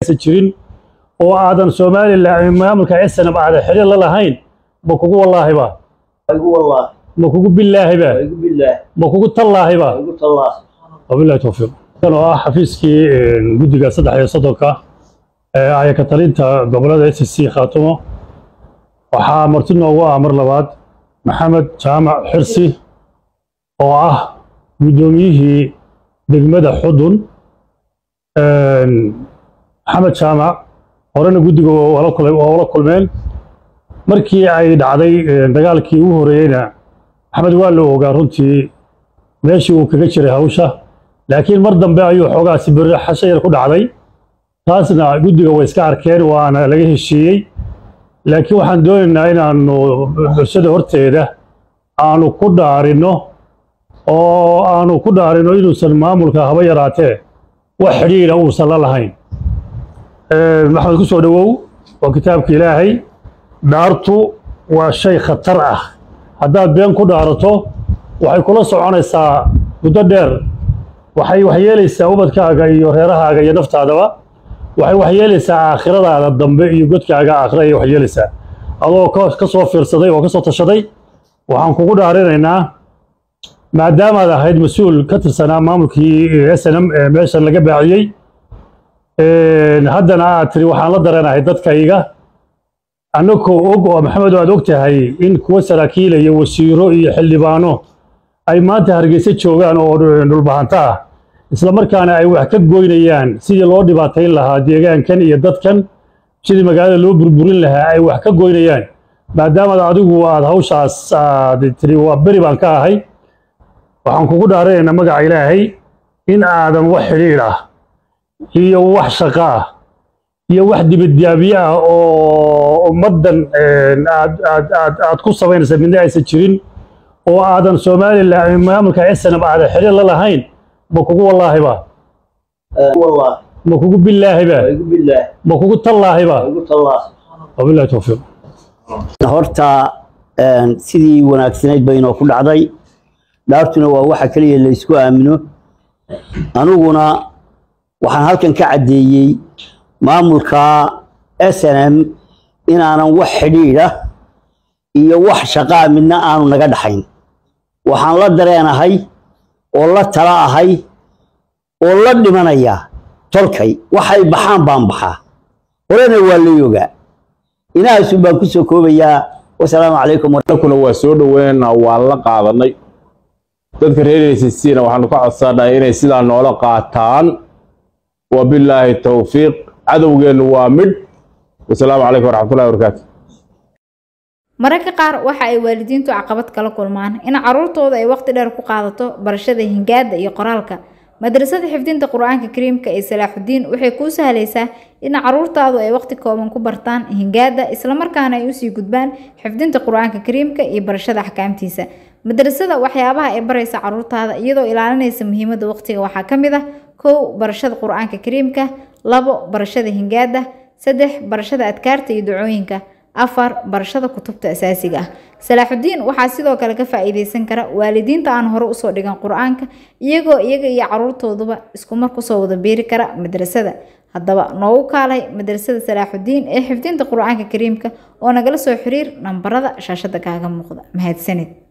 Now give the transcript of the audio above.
aysan jirin oo aadan somalilan maamulka snm aadan xiriir la lahayn ma kugu wallaahiba igu wallah ma kugu bilaahiba igu billaah ma kugu tallaahiba igu tallah wabillahi towfiiq kan oo ah xafiiskii guddiga saddex iyo soddonka ee ayaka talinta gobolada s c khaatumo waxaa marti noogu ah mar labaad maxamed jaamac xirsi oo ah guddoomiyihii degmada xudun maxamed jaamac horena guddiga waa la kul- waa ula kulmeen markii ay dhacday dagaalkii ugu horeeyeyna maxamed waa la ogaa runtii meeshii uu kaga jiray hawsha laakiin mar dambe ayuu xoogaa sibirri xasho yar ku dhacday taasna guddiga way iska arkeen waana laga heshiiyey laakiin waxaan doonaynaa inaanu bulshada horteeda aanu ku dhaarinno oo aanu ku dhaarinno inuusan maamulka haba yaraatee wax xidhiidha uusan la lahayn maxamed ku soo dhowow waa kitaabka ilaahay dhaartu waa shay khatar ah haddaad been ku dhaarato waxay kula soconaysaa muddo dheer waxay waxyeelaysaa ubadkaaga iyo reerahaaga iyo naftaadaba waxay waxyeelaysaa aakhiradaada dambe iyo godkaaga aakhira ayay waxyeelaysaa adoo ka- ka soo fiirsaday oo ka soo tashaday waxaan kugu dhaarinaynaa maadaamaad ahayd mas-uul ka tirsanaa maamulkii s n m ee meeshan laga baaciyey haddana aad tiri waxaan la dareenahay dadkayga annagoo og oo maxamed aad og tahay in kuwa saraakiila iyo wasiiro iyo xildhibaano ay maanta hargeysa joogaan oo dhulbahanta ah isla markaana ay wax ka goynayaan sidii loo dhibaatayn lahaa deegaankan iyo dadkan sidii magaalada loo burburin lahaa ay wax ka goynayaan maadaamaad adigu aad hawshaas aad tiri waa beri baan ka ahay waxaan kugu dhaaranaynaa magaca ilaahay in aadan wax xidhiidh ah iyo wax shaqo ah iyo wax dibadyaabyo ah oo ummaddan aad aad aad aad ku samaynaysa midna aysan jirin oo aadan somalilan maamulka snm aadan xiriir la lahayn ma kugu wallaahiba igu wallah ma kugu bilaahiba igu billaah ma kugu tallaahiba igu tallah wabillahi towfiiq horta een, sidii wanaagsanayd bay inoo ku dhacday dhaartuna waa waxa keliya la isku aamino aniguna waxaan halkan ka caddeeyey maamulka s n m inaanan wax xidhiidha iyo wax shaqaa midna aanu naga dhaxayn waxaan la dareenahay oo la tala ahay oo la dhimanaya tolkay waxay baxaan baan baxaa horena waa la yogaa inahaasun baan kusoo koobayaa wasalaamu calaykum kuna waa soo dhoweynaynaa waan la qaadanay dadka reer ACC-na waxaanu ka codsanahay inay sidaa noola qaataan wabilaahi towfiiq cadowgeennu waa midh wasalaamu calaykum waraxmatullahi wabarakaatu mararka qaar waxa ay waalidiintu caqabad kala kulmaan in caruurtooda ay waqti dheer ku qaadato barashada hingaada iyo qoraalka madrasada xifdinta qur-aanka kariimka ee salaaxudiin waxay kuu sahlaysaa in caruurtaadu ay waqti kooban ku bartaan hingaada islamarkaana ay usii gudbaan xifdinta qur-aanka kariimka iyo barashada axkaamtiisa madrasada waxyaabaha ay baraysa caruurtaada iyadoo ilaalinaysa muhiimada waqtiga waxaa ka mid ah kow barashada qur-aanka kariimka labo barashada hingaada saddex barashada adkaarta iyo ducooyinka afar barashada kutubta asaasiga ah salaaxudiin waxaa sidoo kale ka faa-iideysan kara waalidiinta aan hore usoo dhigan qur-aanka iyagoo iyaga iyo caruurtooduba iskumar kusoo wada beeri kara madrasada haddaba noogu kaalay madrasada salaaxudiin ee xifdinta qur-aanka kariimka oo nagala soo xiriir nambarada shaashada kaaga muuqda mahadsanid